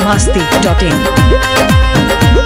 masti.in.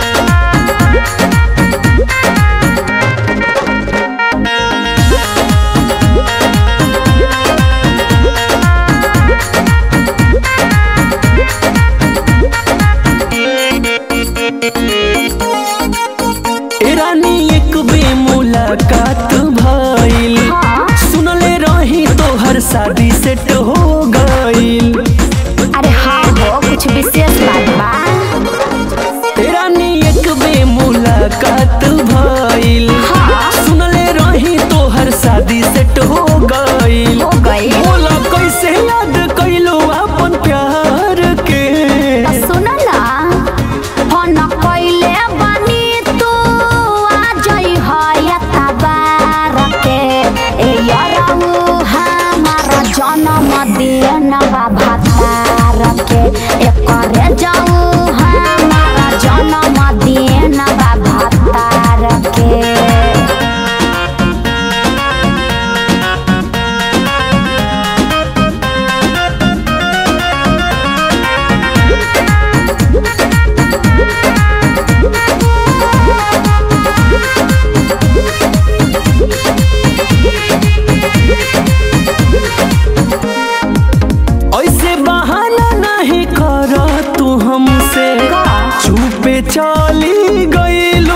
ए रानी एक बे मुलाकात भइल सुनले रही तोहर शादी सेट हो गइल अरे हाँ हो कुछ विशेष बात बा ए रानी एक बे मुलाकात भइल सुनले रही तोहर शादी सेट हो गइल हो गई बोला कैसे याद कैलो अपन प्यार के सुन ना फोन कइले बानी तू आ जई है तबार के ए यरहु हमारा जन्म दिन बा भतार के एकरे जाऊ हमारा जन्म दिन बा भतार के ऐसे बहाना नहीं कर तू हमसे चुपे चली गईलू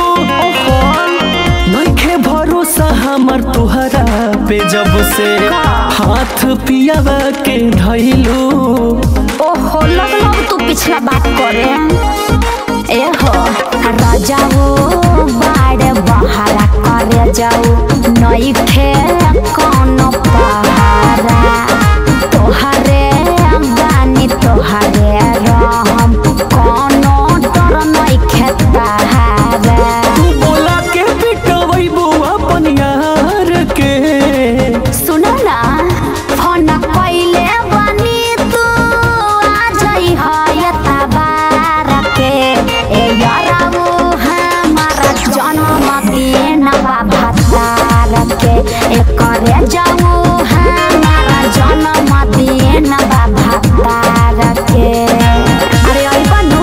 नइखे भरोसा हमर तुहरा पे जब से हाथ पियावा के धैलू ओहो लगलो तू पिछला बात करे ए हो राजाओ बाड़े बहारा करे जाऊ नई खे कौन पहारा तोहरे बानी तोहरे रहम कोनो डर नई खे तहारा तू बोला के पिटवैबू अपन यार के सुन ना फोन कइले बानी तू आ जई है तबार के ए याराऊ हमारा जन्म दिन बा भतार के ए करे जाऊ हमारा जन्म दिन बा भतार के अरे आई बनू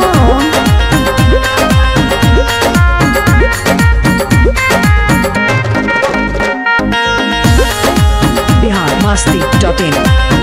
Bihar masti.in.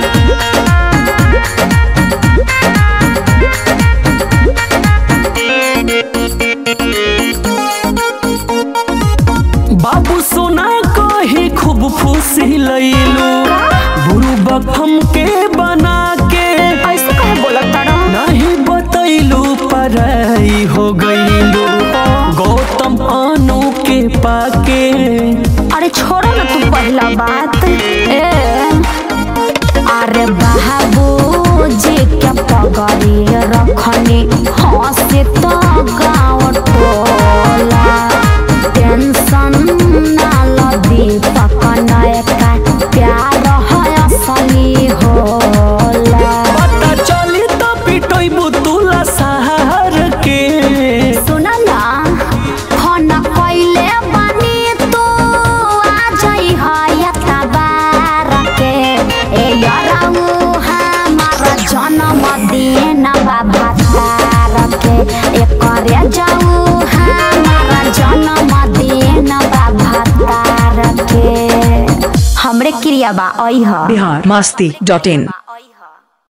बाबू सोना कही खूब खुशी लैलू बुरु बखम के बना के ऐसे कहे बोलत तारा नहीं बतैलू पराई हो गईलू गौतम अनु के पाके अरे छोड़ो ना तू पहला बात ए अरे बाबू जी के पगड़ी रखनी हंसी तो गाँव टोला टेंशन ना लो दीपक नायका प्यार है असली होला पता चली तो पिटैबू तुला सहार के सुन ना फोन कइले बानी तू आ जई है तबार के ए यराऊ हमारा जन्म दिन बा भतार के ए करे जाऊ हमारा जन्म दिन बा भतार के हमरे क्रिया बा अई ह Bihar masti.in.